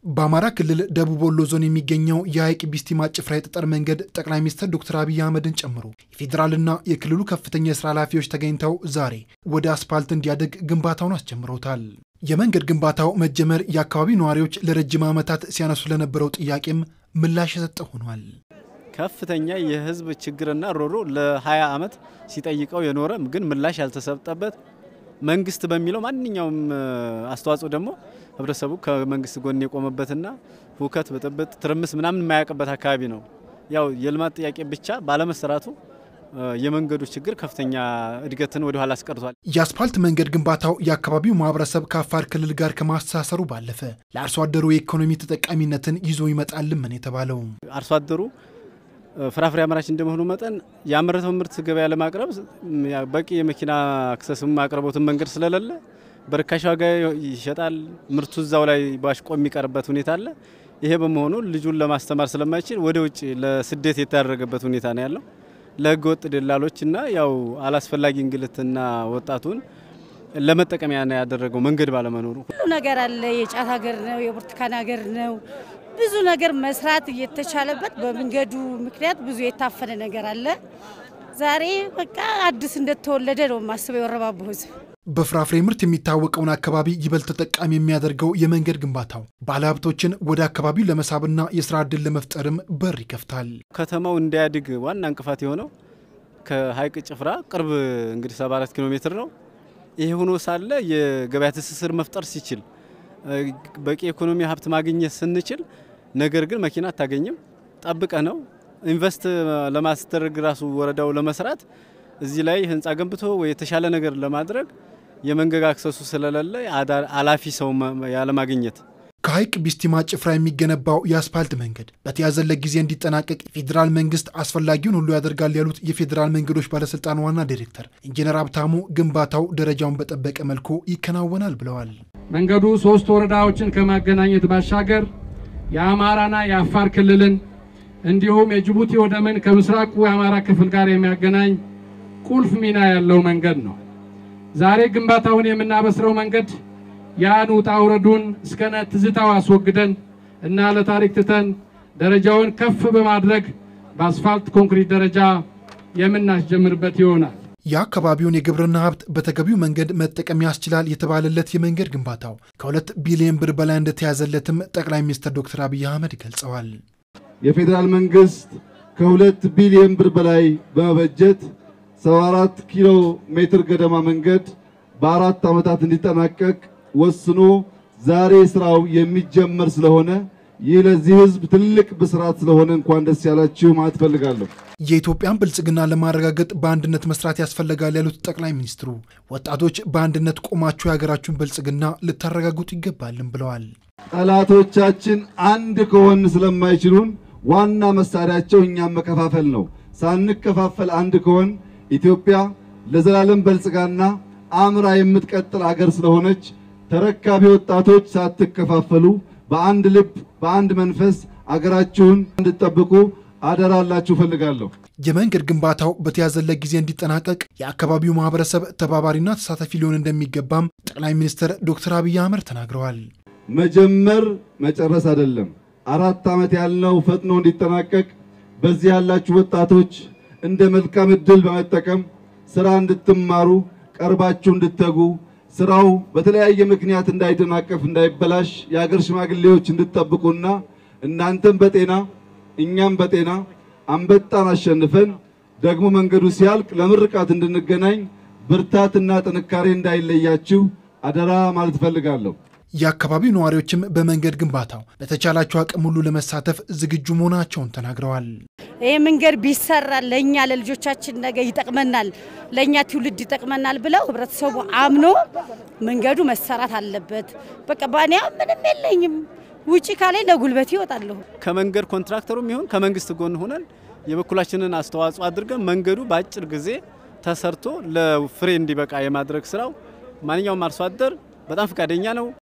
በአማራ ክልል ደቡብ ወሎ ዞን የሚገኘው የሀይቅ ቢስቲማ ጭፍራ የጠጠር መንገድ ጠቅላይ ሚኒስትር ዶክተር አብይ አህመድን ጨምሮ የፌዴራልና የክልሉ ከፍተኛ የስራ ኃላፊዎች ተገኝተው ዛሬ ወደ አስፓልት እንዲያድግ ግንባታውን አስጀምረውታል። የመንገድ ግንባታው መጀመር የአካባቢው ነዋሪዎች ለረጅም ዓመታት ሲያነሱ ለነበረው ጥያቄም ምላሽ የሰጠ ሆኗል። ከፍተኛ የህዝብ ችግርና ሮሮ ለ20 ዓመት ሲጠይቀው የኖረ ግን ምላሽ ያልተሰጠበት መንግስት በሚለው ማንኛውም አስተዋጽኦ ደግሞ ህብረተሰቡ ከመንግስት ጎን የቆመበትና ሁከት፣ ብጥብጥ፣ ትርምስ ምናምን የማያውቅበት አካባቢ ነው። ያው የልማት ጥያቄ ብቻ ባለመሰራቱ የመንገዱ ችግር ከፍተኛ እድገትን ወደ ኋላ አስቀርቷል። የአስፓልት መንገድ ግንባታው የአካባቢው ማህበረሰብ ከአፋር ክልል ጋር ከማስተሳሰሩ ባለፈ ለአርሶ አደሩ የኢኮኖሚ ተጠቃሚነትን ይዞ ይመጣልም ነው የተባለው። አርሶ አደሩ ፍራፍሬ አምራች እንደመሆኑ መጠን ያመረተው ምርት ገበያ ለማቅረብ በቂ የመኪና አክሰስም አቅርቦትን መንገድ ስለሌለ በርካሽ ዋጋ ይሸጣል። ምርቱ እዛው ላይ ባሽቆ የሚቀርበት ሁኔታ አለ። ይሄ በመሆኑ ልጁን ለማስተማር ስለማይችል ወደ ውጭ ለስደት የተዳረገበት ሁኔታ ነው ያለው። ለህገ ወጥ ደላሎችና ያው አላስፈላጊ እንግልትና ወጣቱን ለመጠቀሚያ ነው ያደረገው መንገድ ባለመኖሩ። ሁሉ ነገር አለ። የጫት ሀገር ነው፣ የብርቱካን ሀገር ነው። ብዙ ነገር መስራት እየተቻለበት በመንገዱ ምክንያት ብዙ የታፈነ ነገር አለ። ዛሬ በቃ አዲስ እንደተወለደ ነው የማስበው የወረባቦ ህዝብ። በፍራፍሬ ምርት የሚታወቀውን አካባቢ ይበልጥ ተጠቃሚ የሚያደርገው የመንገድ ግንባታው ባለሀብቶችን ወደ አካባቢው ለመሳብና የስራ ዕድል ለመፍጠርም በር ይከፍታል። ከተማው እንዲያድግ ዋና እንቅፋት የሆነው ከሀይቅ ጭፍራ ቅርብ እንግዲህ 74 ኪሎ ሜትር ነው። ይሄ ሆኖ ሳለ የገበያ ትስስር መፍጠር ሲችል በቂ ኢኮኖሚ ሀብት ማግኘት ስንችል፣ ነገር ግን መኪና አታገኝም። ጠብቀ ነው ኢንቨስት ለማስደረግ ራሱ ወረዳው ለመስራት እዚህ ላይ ህንፃ ገንብቶ ወይ የተሻለ ነገር ለማድረግ የመንገድ አክሰሱ ስለሌለ አላፊ ሰው ያለማግኘት ከሀይቅ ቢስቲማ ጭፍራ የሚገነባው የአስፓልት መንገድ በተያዘለት ጊዜ እንዲጠናቀቅ የፌዴራል መንግስት አስፈላጊውን ሁሉ ያደርጋል ያሉት የፌዴራል መንገዶች ባለስልጣን ዋና ዲሬክተር ኢንጂነር ሀብታሙ ግንባታው ደረጃውን በጠበቀ መልኩ ይከናወናል ብለዋል። መንገዱ ሶስት ወረዳዎችን ከማገናኘት ባሻገር የአማራና የአፋር ክልልን እንዲሁም የጅቡቲ ወደብን ከምስራቁ የአማራ ክፍል ጋር የሚያገናኝ ቁልፍ ሚና ያለው መንገድ ነው። ዛሬ ግንባታውን የምናበስረው መንገድ ያን ውጣ ውረዱን እስከነ ትዝታው አስወግደን እና ለታሪክ ትተን ደረጃውን ከፍ በማድረግ በአስፋልት ኮንክሪት ደረጃ የምናስጀምርበት ይሆናል። የአካባቢውን የግብርና ሀብት በተገቢው መንገድ መጠቀም ያስችላል የተባለለት የመንገድ ግንባታው ከሁለት ቢሊዮን ብር በላይ እንደተያዘለትም ጠቅላይ ሚኒስትር ዶክተር አብይ አህመድ ገልጸዋል። የፌዴራል መንግስት ከሁለት ቢሊዮን ብር በላይ በመበጀት 74 ኪሎ ሜትር ገደማ መንገድ በአራት ዓመታት እንዲጠናቀቅ ወስኖ ዛሬ ስራው የሚጀመር ስለሆነ ይህ ለዚህ ህዝብ ትልቅ ብስራት ስለሆነ እንኳን ደስ ያላችሁ ማለት ፈልጋለሁ። የኢትዮጵያን ብልጽግና ለማረጋገጥ በአንድነት መስራት ያስፈልጋል ያሉት ጠቅላይ ሚኒስትሩ ወጣቶች በአንድነት ቆማችሁ የሀገራችሁን ብልጽግና ልታረጋግጡ ይገባልም ብለዋል። ጠላቶቻችን አንድ ከሆን ስለማይችሉን ዋና መሳሪያቸው እኛም መከፋፈል ነው። ሳንከፋፈል አንድ ከሆን ኢትዮጵያ ለዘላለም በልጽጋና አምራ የምትቀጥል አገር ስለሆነች ተረካቢ ወጣቶች ሳትከፋፈሉ በአንድ ልብ በአንድ መንፈስ አገራችሁን እንድትጠብቁ አደራላችሁ ፈልጋለሁ። የመንገድ ግንባታው በተያዘለት ጊዜ እንዲጠናቀቅ የአካባቢው ማህበረሰብ ተባባሪና ተሳታፊ ሊሆን እንደሚገባም ጠቅላይ ሚኒስትር ዶክተር አብይ አህመድ ተናግረዋል። መጀመር መጨረስ አይደለም። አራት ዓመት ያልነው ፈጥኖ እንዲጠናቀቅ በዚህ ያላችሁ ወጣቶች እንደ መልካም ዕድል በመጠቀም ስራ እንድትማሩ ቀርባችሁ እንድትተጉ ስራው በተለያየ ምክንያት እንዳይደናቀፍ እንዳይበላሽ የሀገር ሽማግሌዎች እንድትጠብቁና እናንተም በጤና እኛም በጤና አንበጣን አሸንፈን ደግሞ መንገዱ ሲያልቅ ለምርቃት እንድንገናኝ ብርታትና ጥንካሬ እንዳይለያችሁ አደራ ማለት እፈልጋለሁ። የአካባቢው ነዋሪዎችም በመንገድ ግንባታው በተቻላቸው አቅም ሁሉ ለመሳተፍ ዝግጁ መሆናቸውን ተናግረዋል። ይህ መንገድ ቢሰራ ለእኛ ለልጆቻችን ነገ ይጠቅመናል፣ ለእኛ ትውልድ ይጠቅመናል ብለው ህብረተሰቡ አምኖ መንገዱ መሰራት አለበት። በቃ ባኒያ ምንም የለኝም ውጪ ካላይ ለጉልበት ይወጣለሁ። ከመንገድ ኮንትራክተሩም ይሁን ከመንግስት ጎን ሆነን የበኩላችንን አስተዋጽኦ አድርገን መንገዱ በአጭር ጊዜ ተሰርቶ ለፍሬ እንዲበቃ የማድረግ ስራው ማንኛውም አርሶ አደር በጣም ፈቃደኛ ነው።